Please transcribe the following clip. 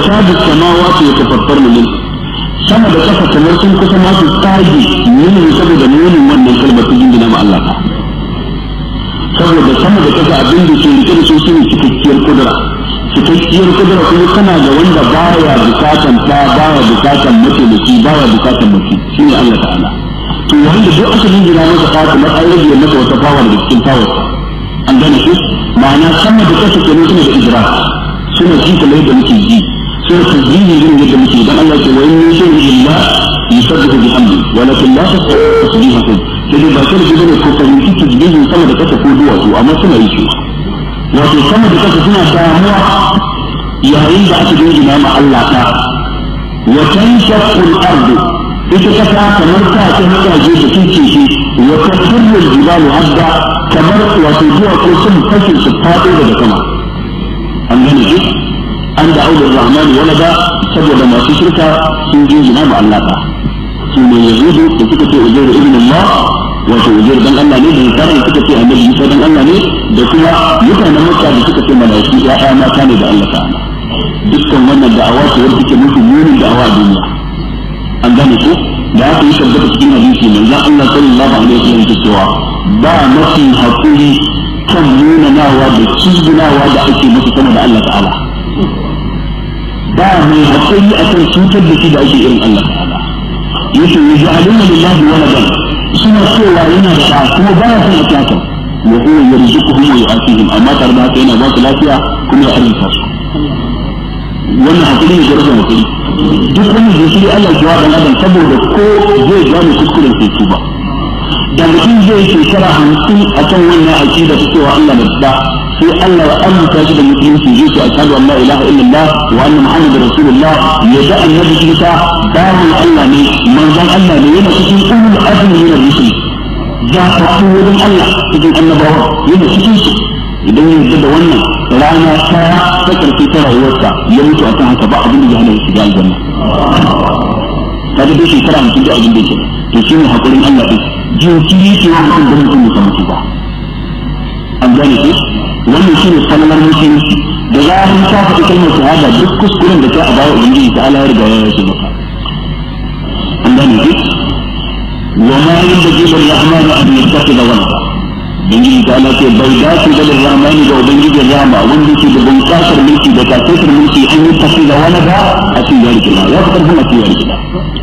takadu samawati yatafattarna min sama da kasa kamar sun kusa ma su tsage yin saboda munin wannan kalmar ta jingina ma Allah ta saboda sama da kasa abin da ke rike da su shine cikakkiyar kudura cikakkiyar kudura kuma kana da wanda baya bukatan ta baya bukatan mataimaki baya bukatan mace shine Allah ta'ala to wanda duk aka jingina masa ta kamar an rage masa wata fawa da cikin fawar an gane shi ma'ana sama da kasa kenan suna da ijra suna ji kamar yadda muke ji suna tasbihi irin yadda muke dan Allah ce wa in min shay'in illa yusabbihu bihamdi walakin la tasbihuhum sai dai ba sai da bane ko fahimci tasbihin sama da kasa ko duwatsu amma suna yi shi wato sama da kasa suna damuwa yayin da aka jingina ma Allah ta wa tanshaqqu al-ardu ita kasa kamar ta ta mutaje da kince shi wa tasirru al-jibalu hadda kamar wato duwatsu sun fashe su faɗo daga sama an gane shi an da aure rahmani wala ba saboda masu shirka sun jingina ma Allah ta su ne yahudu da suka ce uzairu ibn Allah wato uzairu dan Allah ne da nasara suka ce annabi Isa dan Allah ne da kuma mutanen Makka da suka ce malaiku ya'ya mata ne da Allah ta'ala dukkan wannan da'awa ce wanda take musu munin da'awa a duniya an gane ko da aka yi tabbata cikin hadisi manzon Allah sallallahu alaihi wasallam ke cewa ba mafi hakuri kan munanawa da cizgunawa da ake masa sama da Allah ta'ala ba mai hakuri akan cutar da shi da ake irin Allah ta'ala yace yaj'aluna lillahi waladan suna cewa yana da ɗa kuma ba ya son a kyata wa huwa yarzuquhum wa yu'atihim amma tare da haka yana ba su lafiya kuma ya arzuta su wannan hakuri ne garba hakuri duk wani jinkiri Allah ya dan adam saboda ko zai gane kuskuren sai tuba da mutum zai shekara hamsin a kan wannan aƙida ta cewa Allah na da sai Allah ya amince shi da musulunci zai ce ashhadu an la ilaha illallah wa anna muhammadar rasulullah ya da annabi Isa bawan Allah ne manzon Allah ne yana cikin ulul azmi min ar-rusul ya faɗi wurin Allah cikin annabawa yana cikin su idan ya yarda da wannan rana ta ta karfi ta rayuwarsa ya mutu a kan haka ba abin da ya hana shiga aljanna kaga dai shekara mutum da abin da yake to shine hakurin Allah din jinkiri ke wa mutum da mutum ya mutu ba an gane ko wannan shine kalmar musulunci da zaran ka faɗi kalmar shahada duk kuskuren da ka a bawa ubangiji ta Allah ya riga ya yi maka an gane ko wa ma yanbaghi lir-rahmani an yattakhidha walada ubangiji ta Allah ce bai dace da rahmani da ubangijin rahama wanda ke da bunƙasar mulki da tasirtar mulki an yi tafi da wani ba a cikin yari kila ya fi karfin a cikin yari kila